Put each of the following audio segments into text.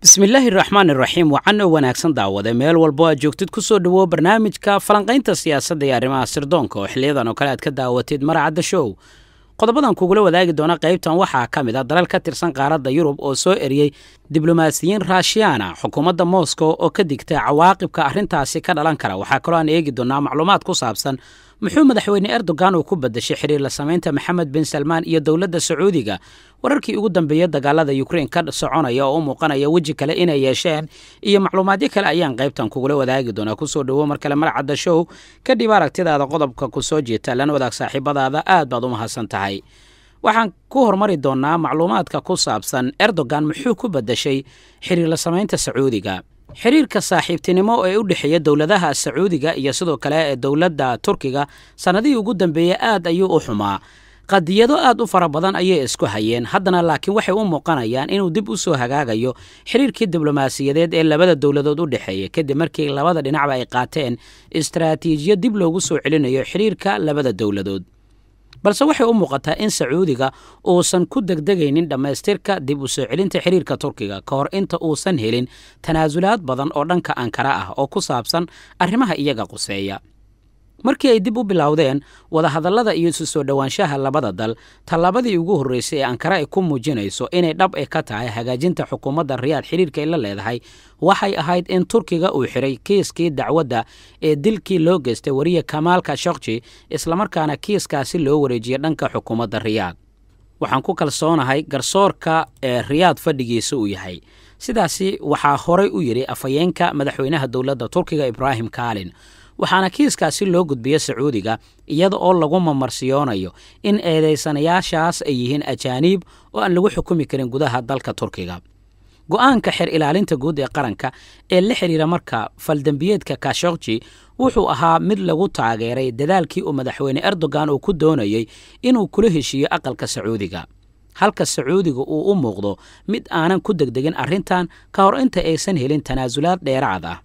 bismillaahi raxmaan iraxiim wacan oo wanaagsan daawade meel walbo aad joogtid ku soo dhowow barnaamijka falanqaynta siyaasadda iyo arrimaha sirdoonka oo xiliyadan oo kale aad ka daawatid maracadda show qodobadan kugula wadaagi doona qaybtan waxaa ka mid a dalal ka tirsan qaaradda yurub oo soo eriyey diblomaasiyiin raashiyaana xukuumadda moscow oo ka digta cawaaqibka arrintaasi ka dhalan kara waxaa kaloo aan eegi doonaa macluumaad ku saabsan muxuu madaxweyne erdogan uu ku badashay xiriir la samaynta maxamed bin salmaan iyo dowladda sacuudiga wararkii ugu dambeeyey dagaalada ukrein ka soconaya oo u muuqanaya weji kale inay yeesheen iyo macluumaadyo kale ayaan qaybtan kugula wadaagi doonaa kusoo dhowo mar kale marcadda show kadhib aragtidaada qodobka ku soo jeeta lana wadaag saaxiibadaada aad baad u mahadsan tahay waxaan ku hormari doonaa macluumaadka ku saabsan erdogan muxuu ku badashay xiriir la samaynta sacuudiga xiriirka saaxiibtinimo ee u dhexeeya dowladaha sacuudiga iyo sidoo kale ee dowladda turkiga sannadihii ugu dambeeyey aad ayuu u xumaa qadiyado aad u fara badan ayay isku hayeen haddana laakiin waxay u muuqanayaan inuu dib u soo hagaagayo xiriirkii diblomaasiyadeed ee labada dowladood u dhexeeya kadib markii labada dhinacba ay qaateen istaraatiijiyad dib loogu soo celinayo xiriirka labada dowladood balse waxay u muuqataa in sacuudiga uusan ku degdegaynin dhammaystirka dib u soo celinta xiriirka turkiga ka hor inta uusan helin tanaasulaad badan oo dhanka ankara ah oo ku saabsan arrimaha iyaga quseeya markii ay dib u bilowdeen wadahadallada iyo isu soo dhowaanshaha labada dal tallaabadii ugu horreysay ee ankara ay ku muujinayso inay dhab e ka tahay hagaajinta xukuumadda riyaad xiriirka ay la leedahay waxay ahayd in turkiga uu xiray kiiskii dacwadda ee dilkii loo geystay wariye kamaal kashokji islamarkaana kiiskaasi loo wareejiyey dhanka xukuumadda riyaad waxaan ku kalsoonahay garsoorka ee riyaad fadhigiisa uu yahay sidaasi waxaa horay u yidhi afhayeenka madaxweynaha dowladda turkiga ibraahim kaalin waxaana kiiskaasi loo gudbiya sacuudiga iyada oo lagu mamarsiyoonayo in eedaysanayaashaas ay yihiin ajaaniib oo aan lagu xukumi karin gudaha dalka turkiga go'aanka xer ilaalinta guud ee qaranka ee la xidhiira marka faldembiyeedka kashokji wuxuu ahaa mid lagu taageeray dadaalkii uu madaxweyne erdogan uu ku doonayey inuu kula heshiiyo aqalka sacuudiga halka sacuudiga uu u muuqdo mid aanan ku degdegin arrintan ka hor inta aysan helin tanaasulaad dheeraad ah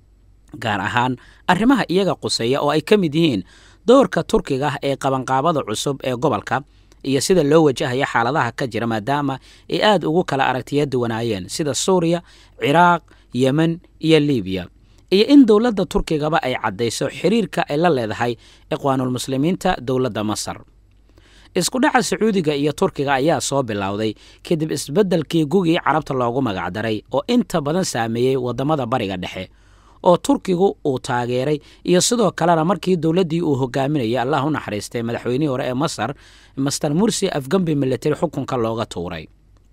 gaar ahaan arrimaha iyaga quseeya oo ay ka mid yihiin doorka turkiga ee qabanqaabada cusub ee gobolka iyo sida loo wajahaya xaaladaha ka jira maadaama ay aad ugu kala aragtiya duwanaayeen sida suuriya ciraaq yemen iyo libiya iyo in dowladda turkigaba ay caddayso xiriirka ay la leedahay ikhwaanulmuslimiinta dowladda masar isku dhaca sacuudiga iyo turkiga ayaa soo bilowday kadib isbeddelkii gugii carabta loogu magacdaray oo inta badan saameeyey waddamada bariga dhexe oo turkigu uu taageeray iyo sidoo kalena markii dowladdii uu hogaaminayay allah u naxariistay madaxweynihii hore ee masar master mursi afgambi militari xukunka looga tuuray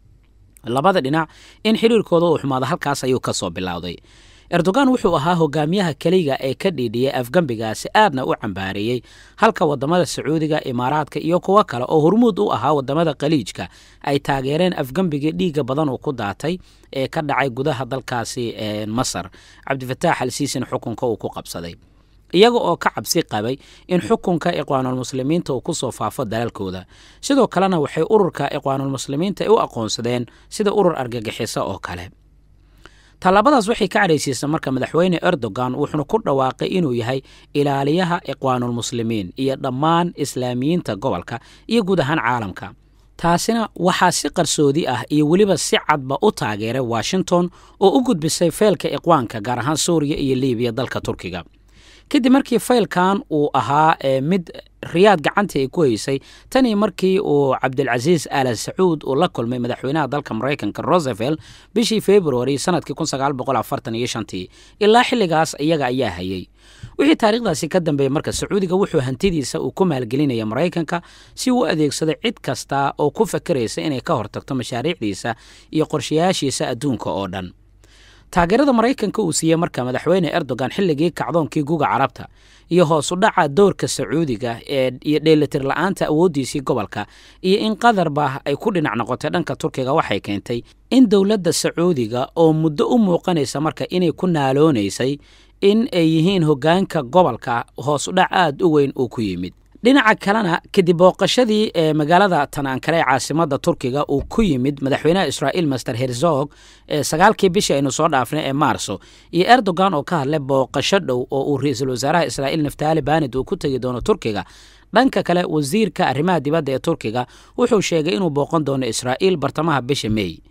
labada dhinac in xiriirkooda uu xumaado halkaas ayuu ka soo bilowday erdogan wuxuu ahaa hogaamiyaha keliga ee ka dhiidhiyey afgembigaasi aadna u cambaareeyey halka waddamada sacuudiga imaaraadka iyo kuwo kale oo hormuud u ahaa waddamada khaliijka ay taageereen afgembigii dhiigga badan uu ku daatay ee ka dhacay gudaha dalkaasi masar cabdifataax al siisin xukunka uu ku qabsaday iyaga oo ka cabsi qabay in xukunka ikhwaanulmuslimiinta uu ku soo faafo dalalkooda sidoo kalena waxay ururka ikhwaanulmuslimiinta u aqoonsadeen sida urur argagixiso oo kale tallaabadaas waxay ka cadhaysiisa marka madaxweyne erdogan wuxuuna ku dhawaaqay inuu yahay ilaaliyaha ikhwaanulmuslimiin iyo dhammaan islaamiyiinta gobolka iyo guud ahaan caalamka taasina waxaa si qarsoodi ah iyo weliba si cadba u taageeray washington oo u gudbisay feelka ikhwaanka gaar ahaan suuriya iyo libiya dalka turkiga kadib markii faylkan uu ahaa mid riyaad gacantii ay ku haysay tanii markii uu cabdilcasiis aala sacuud uu la kulmay madaxweynaha dalka maraykanka rosevelt bishii februari sanadkii tii ilaa xilligaas iyaga ayaa hayay wixii taariikhdaasi ka dambeeyey marka sacuudiga wuxuu hantidiisa uu ku maalgelinaya maraykanka si uu adeegsado cid kasta oo ku fakeraysa inay ka hortagto mashaariicdiisa iyo qorshayaashiisa adduunka oo dhan taageerada maraykanka uu siiyey marka madaxweyne erdogan xilligii kacdoonkii guga carabta iyo hoos u dhaca doorka sacuudiga ee iyo dheelitir la-aanta awooddiisii gobolka iyo in qadarba ay ku dhinac noqotay dhanka turkiga waxay keentay in dowladda sacuudiga oo muddo u muuqanaysa marka inay ku naaloonaysay in ay yihiin hoggaanka gobolka hoos u dhac aad u weyn uu ku yimid dhinaca kalena kadib booqashadii ee magaalada tan ankare ee caasimadda turkiga uu ku yimid madaxweynaha israa'iil master herzog ee sagaalkii bishii aynu soo dhaafnay ee maarso iyo erdogan oo ka hadlay booqasho dhow oo uu ra-iisul wasaaraha israa'iil naftaali banid uu ku tegi doono turkiga dhanka kale wasiirka arrimaha dibadda ee turkiga wuxuu sheegay inuu booqan doono israa'iil bartamaha bisha meey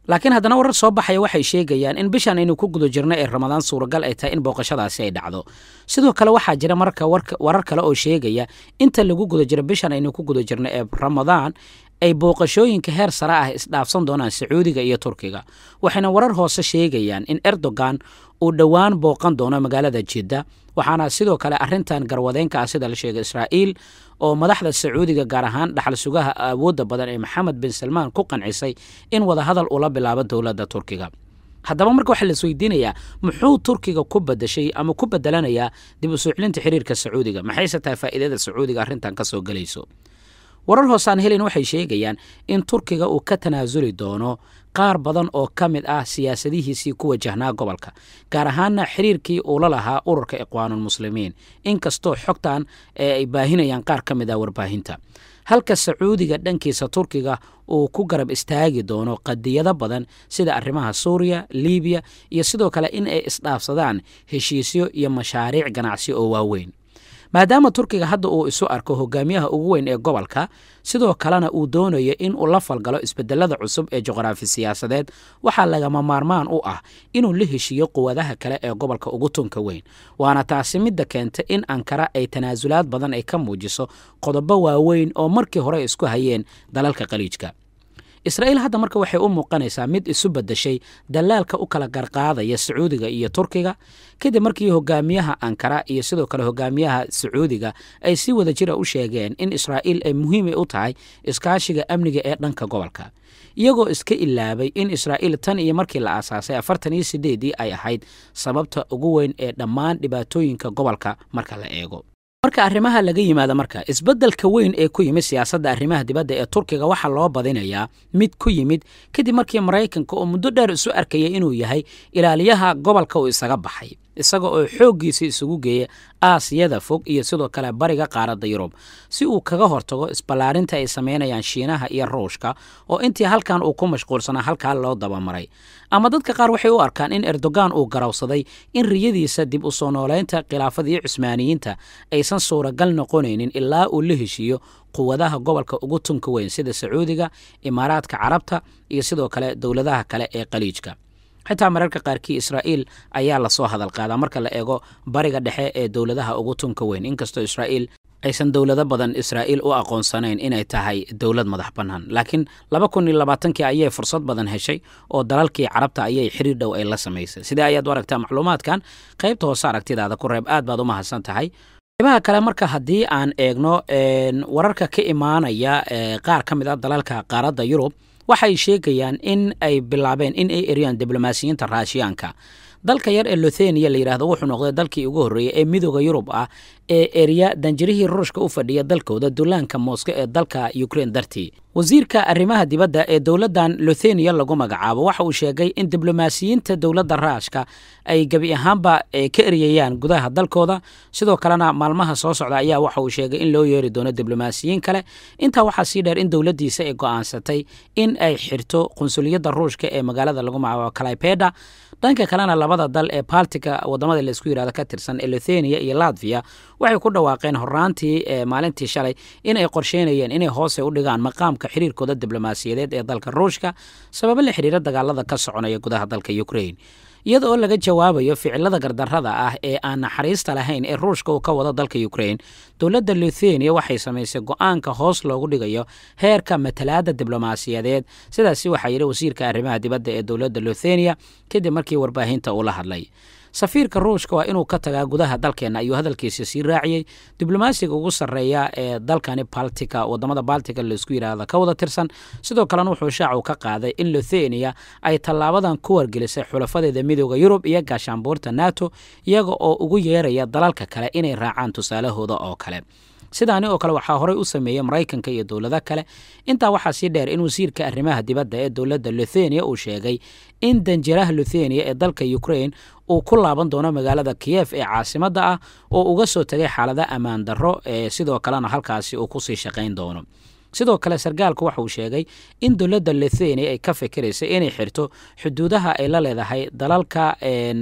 laakiin haddana warar soo baxaya waxay sheegayaan in bishan aynu ku guda jirno ee ramadaan suuragal ay tahay in booqashadaasi ay dhacdo sidoo kale waxaa jira marka warar kale oo sheegaya inta lagu guda jiro bishan aynu ku guda jirno ee ramadaan ay booqashooyinka heer sare ah isdhaafsan doonaan sacuudiga iyo turkiga waxayna warar hoose sheegayaan in erdogan uu dhowaan booqan doono magaalada jidda waxaana sidoo kale arintan garwadeenka ah sida la sheegay israa'iil oo madaxda sacuudiga gaar ahaan dhaxal sugaha awoodda badan ee maxamed bin salmaan ku qancisay in wadahadal ula bilaabo dowladda turkiga haddaba marka waxaa las weydiinayaa muxuu turkiga ku badashay ama ku bedelanayaa dib u soo celinta xiriirka sacuudiga maxayse tahay faa'iidada sacuudiga arrintan ka soo gelayso warar hoosaan helin waxay sheegayaan in turkiga uu ka tanaasuli doono qaar badan oo ka mid ah siyaasadihiisii ku wajahnaa gobolka gaar ahaana xiriirkii uu la lahaa ururka iqwaanulmuslimiin inkastoo xogtan ee ay baahinayaan qaar ka mid ah warbaahinta halka sacuudiga dhankiisa turkiga uu ku garab istaagi doono qadiyado badan sida arrimaha suuriya libiya iyo sidoo kale in ay isdhaafsadaan heshiisyo iyo mashaariic ganacsi oo waaweyn maadaama turkiga hadda uu isu arko hogaamiyaha ugu weyn ee gobolka sidoo kalena uu doonayo in uu la falgalo isbedelada cusub ee juqraafi siyaasadeed waxaa lagama maarmaan u ah inuu la heshiiyo quwadaha kale ee gobolka ugu tunka weyn waana taasi midda keenta in ankara ay tanaasulaad badan ay ka muujiso qodobo waaweyn oo markii hore isku hayeen dalalka khaliijka israa'iil hadda marka waxay u muuqanaysaa mid isu badashay dalaalka u kala garqaadaya sacuudiga iyo turkiga kadib markii hogaamiyaha ankara iyo sidoo kale hogaamiyaha sacuudiga ay si wada jira u sheegeen in israa'iil ay muhiimay u tahay iskaashiga amniga ee dhanka gobolka iyagoo iska ilaabay in israa'iil tan iyo markii la aasaasay afartan iyo sideedii ay ahayd sababta ugu weyn ee dhammaan dhibaatooyinka gobolka marka la eego marka arrimaha laga yimaado marka isbeddelka weyn ee ku yimid siyaasadda arrimaha dibadda ee turkiga waxaa loo badinayaa mid ku yimid kadib markii maraykanka oo muddo dheer isu arkaya inuu yahay ilaaliyaha gobolka uu isaga baxay isaga oo xooggiisa isugu geeya aasiyada fog iyo sidoo kale bariga qaaradda yurub si uu kaga hortago isballaarinta ay samaynayaan shiinaha iyo ruushka oo intii halkan uu ku mashquulsanaa halkaa loo dabamaray ama dadka qaar waxay u arkaan in erdogan uu garawsaday in riyadiisa dib u soo noolaynta khilaafada iyo cusmaaniyiinta aysan suuragal noqonaynin ilaa uu la heshiiyo quwadaha gobolka ugu tunka weyn sida sacuudiga imaaraadka carabta iyo sidoo kale dowladaha kale ee khaliijka xitaa mararka qaarkii israa'iil ayaa lasoo hadal qaadaa marka la eego bariga dhexe ee dowladaha ugu tunka weyn inkastoo israa'iil aysan dowlado badan israa'iil u aqoonsanayn inay tahay dowlad madax bannaan laakiin laba kun iyo labaatankii ayay fursad badan heshay oo dalalkii carabta ayay xiriir dhow ay la samaysay sidee ayaad u aragtaa macluumaadkan qaybta hoose aragtidaada ku reeb aad baad u mahadsan tahay qaybaha kale marka haddii aan eegno wararka ka imaanaya qaar ka mid a dalalka qaaradda yurub waxay sheegayaan in ay bilaabeen in ay eriyaan diblomaasiyiinta raashiyaanka dalka yar ee luthenia la yidhahdo wuxuu noqday dalkii ugu horreeyey ee midooda yurub ah ee eriya danjirihii ruushka u fadhiya dalkooda dullaanka moosko ee dalka ukrein dartii wasiirka arrimaha dibadda ee dowladdan luthenia lagu magacaabo waxa uu sheegay in diblomaasiyiinta dowladda raashka ay gebi ahaanba ka eriyayaan gudaha dalkooda sidoo kalena maalmaha soo socda ayaa waxa uu sheegay in loo yeeri doono diblomaasiyiin kale intaa waxaa sii dheer in dowladdiisa ay go'aansatay in ay xirto qunsuliyadda ruushka ee magaalada lagu magacaabo kalaypeda dhanka kalena labada dal ee baltika wadamada laisku yidhahdo ka tirsan ee luthenia iyo latvia waxay ku dhawaaqeen horaantii maalintii shalay in ay qorsheynayeen inay hoose u dhigaan maqaamka xiriirkooda diblomaasiyadeed ee dalka ruushka sababo la xiriira dagaalada ka soconaya gudaha dalka ukrain iyada oo laga jawaabayo ficilada gardarrada ah ee aan naxariista lahayn ee ruushka uu ka wado dalka ukrain dowladda luthenia waxay samaysay go'aanka hoos loogu dhigayo heerka matalaadda diblomaasiyadeed sidaasi waxaa yidhi wasiirka arrimaha dibadda ee dowladda luthenia kadib markii warbaahinta uu la hadlay safiirka ruushka waa inuu ka tagaa gudaha dalkeenna ayuu hadalkiisa sii raaciyey diblomaasiga ugu sarreeya ee dalkani baltika wadamada baltika laisku yidhaahda ka wada tirsan sidoo kalena wuxuu shaacu ka qaaday in luthenia ay tallaabadan ku wargelisay xulafadeeda midooda yurub iyo gaashaanbuurta nato iyaga oo ugu yeeraya dalalka kale inay raacaan tusaalahooda oo kale sidaani oo kale waxaa horey u sameeyey maraykanka iyo dowlado kale intaa waxaa sii dheer in wasiirka arrimaha dibadda ee dowladda luthenia uu sheegay in danjiraha luthenia ee dalka ukrain uu ku laaban doono magaalada kiyef ee caasimadda ah oo uga soo tegay xaalada ammaan darro ee sidoo kalena halkaasi uu kusii shaqayn doono sidoo kale sarkaalku waxa uu sheegay in dowladda luthenia ay ka fikiraysay inay xirto xuduudaha ay la leedahay dalalka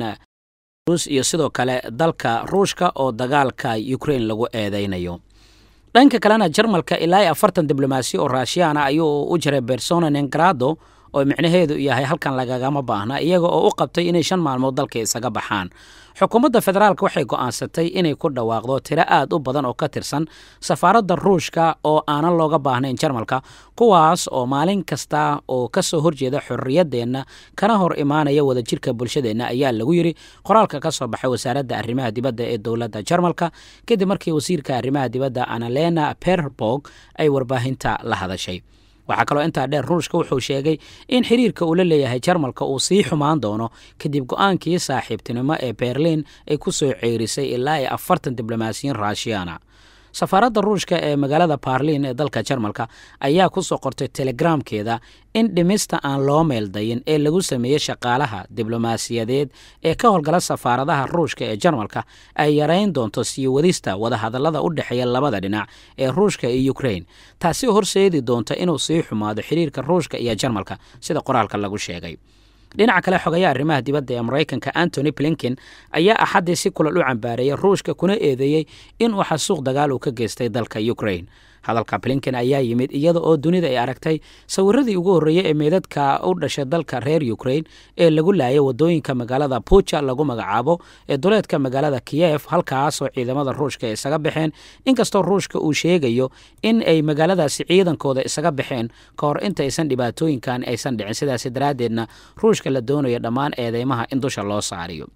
iyo sidoo kale dalka ruushka oo dagaalka ukrain lagu eedeynayo dhanka kalena jarmalka ilaa iyo afartan diblomaasi oo raashiyaana ayuu u jiray bersona nengrado oo micnaheedu yahay halkan lagagama baahna iyaga oo u qabtay inay shan maalmood dalka isaga baxaan xukuumadda federaalk waxay go'aansatay inay ku dhawaaqdo tiro aad u badan oo ka tirsan safaaradda ruushka oo aanan looga baahnayn jarmalka kuwaas oo maalin kasta oo ka soo horjeeda xorriyaddeenna kana hor imaanaya wadajirka bulshadeenna ayaa lagu yidhi qoraalka ka soo baxay wasaaradda arrimaha dibadda ee dowladda jarmalka kadib markii wasiirka arrimaha dibadda analena perborg ay warbaahinta la hadashay waxaa kaloo intaa dheer ruushka wuxuu sheegay in xiriirka uu la leeyahay jarmalka uu sii xumaan doono kadib go-aankii saaxiibtinimo ee berliin ay ku soo ceerisay ilaa iyo afartan diblomaasiyiin raashiyana safaaradda ruushka ee magaalada barliin ee dalka jarmalka ayaa ku soo qortay telegramkeeda in dhimista aan loo meeldayin ee lagu sameeyey shaqaalaha diblomaasiyadeed ee ka howlgala safaaradaha ruushka ee jarmalka ay yarayn doonto sii wadista wadahadallada u dhexeeya labada dhinac ee ruushka iyo ukrain taasi horseedi doonta inuu sii xumaado xiriirka ruushka iyo jarmalka sida qoraalka lagu sheegay dhinaca kale xogayaha arrimaha dibadda ee maraykanka antony blinken ayaa axaddii si kulal u cambaareeyay ruushka kuna eedeeyey inuu xasuuq dagaal uu ka geystay dalka ukrain hadalka blinken ayaa yimid iyada oo dunida ay aragtay sawiradii ugu horreeyey ee meedadka u dhashay dalka reer ukrain ee lagu laayay wadooyinka magaalada buja lagu magacaabo ee duleedka magaalada kiyef halkaasoo ciidamada ruushka ay isaga baxeen inkastoo ruushka uu sheegayo in ay magaaladaasi ciidankooda isaga baxeen ka hor intaysan dhibaatooyinkan aysan dhicin sidaasi daraaddeedna ruushka la doonayo dhammaan eedeymaha in dusha loo saariyo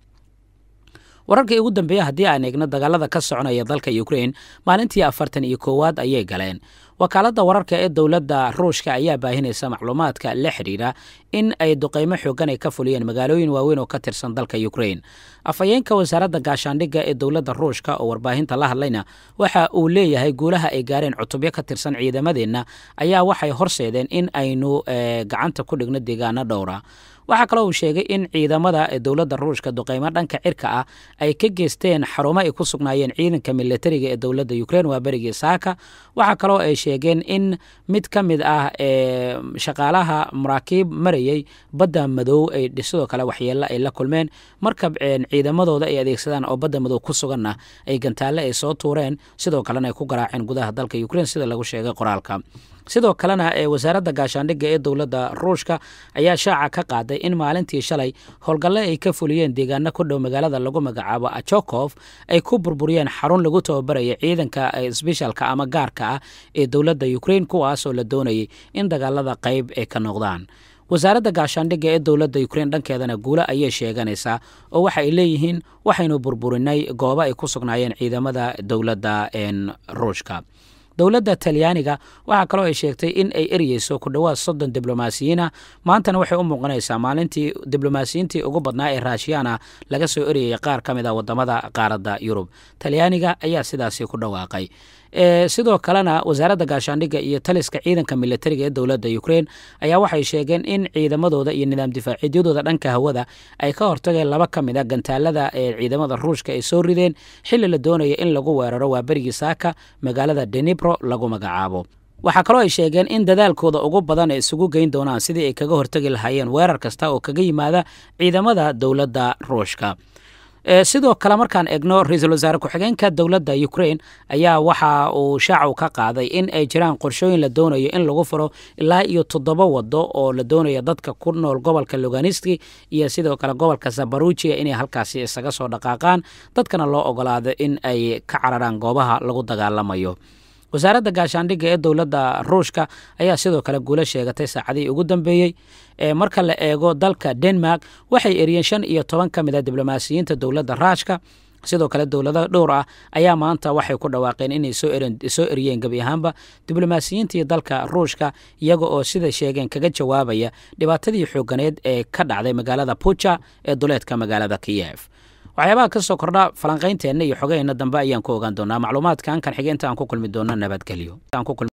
wararkii ugu dambeeya haddii aan eegno dagaalada ka soconaya dalka ukrain maalintii afartan iyo koowaad ayay galeen wakaaladda wararka ee dowladda ruushka ayaa baahinaysa macluumaadka la xidhiira in ay duqeymo xoogan ay ka fuliyeen magaalooyin waaweyn oo ka tirsan dalka ukrain afhayeenka wasaaradda gaashaandhigga ee dowladda ruushka oo warbaahinta la hadlayna waxa uu leeyahay guulaha ay gaareen cutubyo ka tirsan ciidamadeenna ayaa waxay horseedeen in aynu gacanta ku dhigno deegaano dhowra waxaa kaloo uu sheegay in ciidamada dowladda ruushka duqeymo dhanka cirka ah ay ka geysteen xarumo ay ku sugnaayeen ciidanka militariga ee dowladda ukrain waa berigii saaka waxaa kaloo ay sheegeen in mid ka mid ah ee shaqaalaha maraakiib marayay badda madow ay sidoo kale waxyeello ay la kulmeen markab ciidamadooda ay adeegsadaan oo badda madow ku suganna ay gantaalle ay soo tuureen sidoo kalena ay ku garaaceen gudaha dalka ukrain sida lagu sheegay qoraalka sidoo kalena ee wasaaradda gaashaandhigga ee dowladda ruushka ayaa shaaca ka qaaday in maalintii shalay howlgalle ay ka fuliyeen deegaano ku dhow magaalada lagu magacaabo ajokof ay ku burburiyeen xarun lagu tababaraya ciidanka sbeshaalka ama gaarka ah ee dowladda ukrain kuwaasoo la doonayay in dagaalada qayb ay ka noqdaan wasaaradda gaashaandhigga ee dowladda ukrain dhankeedana guulo ayay sheeganaysaa oo waxa ay leeyihiin waxaynu burburinay goobo ay ku sugnaayeen ciidamada dowladda ruushka dowladda talyaaniga waxaa kaloo ay sheegtay in ay eryeyso ku dhowaad soddon diblomaasiyiinah maantana waxay u muuqanaysaa maalintii diblomaasiyiintii ugu badnaa ee raashiyana laga soo eryayay qaar ka mid a wadamada qaaradda yurub talyaaniga ayaa sidaasi ku dhawaaqay sidoo kalena wasaaradda gaashaandhigga iyo taliska ciidanka militariga ee dowladda ukrain ayaa waxay sheegeen in ciidamadooda iyo nidaam difaaciidyadooda dhanka hawada ay ka hortageen laba ka mid a gantaalada ee ciidamada ruushka ay soo rideen xilli la doonaya in lagu weeraro waa berigii saaka magaalada denibro lagu magacaabo waxaa kaloo ay sheegeen in dadaalkooda ugu badan ay isugu geyn doonaan sidii ay kaga hortagi lahaayeen weerar kasta oo kaga yimaada ciidamada dowladda ruushka sidoo kale markaan eegno ra-iisul wasaare ku-xigeenka dowladda ukrain ayaa waxa uu shaacu ka qaaday in ay jiraan qorshooyin la doonayo in lagu furo ilaa iyo toddoba wado oo la doonayo dadka ku nool gobolka loganiski iyo sidoo kale gobolka zabarujiya inay halkaasi isaga soo dhaqaaqaan dadkana loo ogolaado in ay ka cararaan goobaha lagu dagaalamayo wasaaradda gaashaandhigga ee dowladda ruushka ayaa sidoo kale guulo sheegatay saacadihii ugu dambeeyey marka la eego dalka denmark waxay eriyeen shan iyo toban ka mid a diblomaasiyiinta dowladda raashka sidoo kale dowlado dhowr ah ayaa maanta waxay ku dhawaaqeen inay soo eriyeen gebi ahaanba diblomaasiyiintii dalka ruushka iyaga oo sida sheegeen kaga jawaabaya dhibaatadii xooganeed ee ka dhacday magaalada buja ee duleedka magaalada kiyef waxyaabaha ka soo kordha falanqaynteenna iyo xogaheenna dambe ayaan ku ogaan doonaa macluumaadkan kan xige inta aan ku kulmi doono nabadgelyo